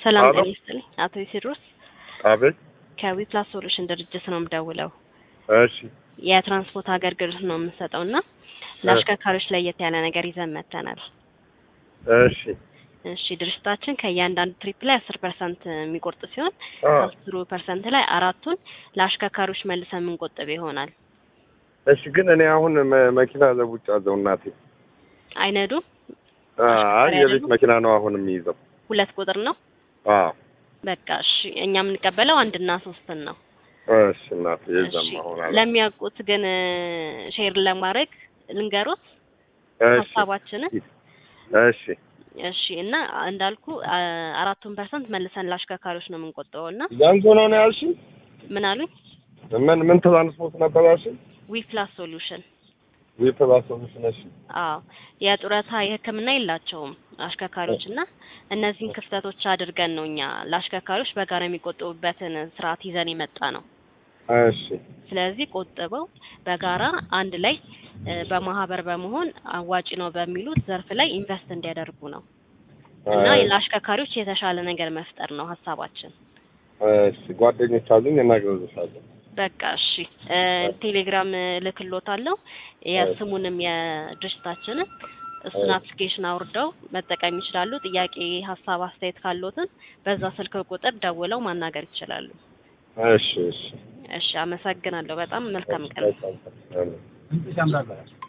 ሰላም አሎ። ጤና ይስጥልኝ። አቶ ቴዎድሮስ አቤት። ከዊፕላስ ሶሉሽን ድርጅት ነው የምደውለው። እሺ የትራንስፖርት አገልግሎት ነው የምንሰጠው እና ለአሽከርካሪዎች ለየት ያለ ነገር ይዘን መጥተናል። እሺ እሺ ድርጅታችን ከእያንዳንዱ ትሪፕ ላይ አስር ፐርሰንት የሚቆርጥ ሲሆን አ ከአስሩ ፐርሰንት ላይ አራቱን ለአሽከርካሪዎች መልሰን የምንቆጥብ ይሆናል። እሺ ግን እኔ አሁን መ- መኪና ለውጭ አዘው እናቴ አይነዱም። አ- አይ አሽከርካሪ የቤት አይደሉም? መኪና ነው አሁን የሚይዘው። ሁለት ቁጥር ነው። አዎ በቃ እሺ እኛ የምንቀበለው አንድና ሶስትን ነው። እሺ እናቴ የዛም እሺ አሁን አለ ለሚያውቁት ግን ሼር ለማድረግ ልንገሮት እሺ ሀሳባችንን እሺ እሺ እና እንዳልኩ አ- አራቱን ፐርሰንት መልሰን ለአሽከርካሪዎች ነው የምንቆጥበው እና ያንተ ነው ነው ያልሽኝ? ምን አሉኝ ምን ምን ትራንስፖርት ነበር ያልሽኝ? ዊ ፕላስ ሶሉሽን ዊፕላስ ሶሉሽን። እሺ አዎ የጡረታ የሕክምና የላቸውም አሽከርካሪዎች እና እነዚህን ክፍተቶች አድርገን ነው እኛ ለአሽከርካሪዎች በጋራ የሚቆጥቡበትን ስርዓት ይዘን የመጣ ነው። እሺ ስለዚህ ቆጥበው በጋራ አንድ ላይ እ፣ በማህበር በመሆን አዋጭ ነው በሚሉት ዘርፍ ላይ ኢንቨስት እንዲያደርጉ ነው እና ለአሽከርካሪዎች የተሻለ ነገር መፍጠር ነው ሀሳባችን። እሺ ጓደኞች አሉኝ እናግረዝሻለሁ። በቃ እሺ እ፣ ቴሌግራም ልክሎታለሁ የስሙንም የድርጅታችንን እሱን እሺ። አፕሊኬሽን አውርደው መጠቀም ይችላሉ። ጥያቄ፣ ሀሳብ፣ አስተያየት ካሎትን በዛ ስልክ ቁጥር ደውለው ማናገር ይችላሉ። እሺ እሺ እሺ አመሰግናለሁ። በጣም መልካም ቀን። እሺ፣ በጣም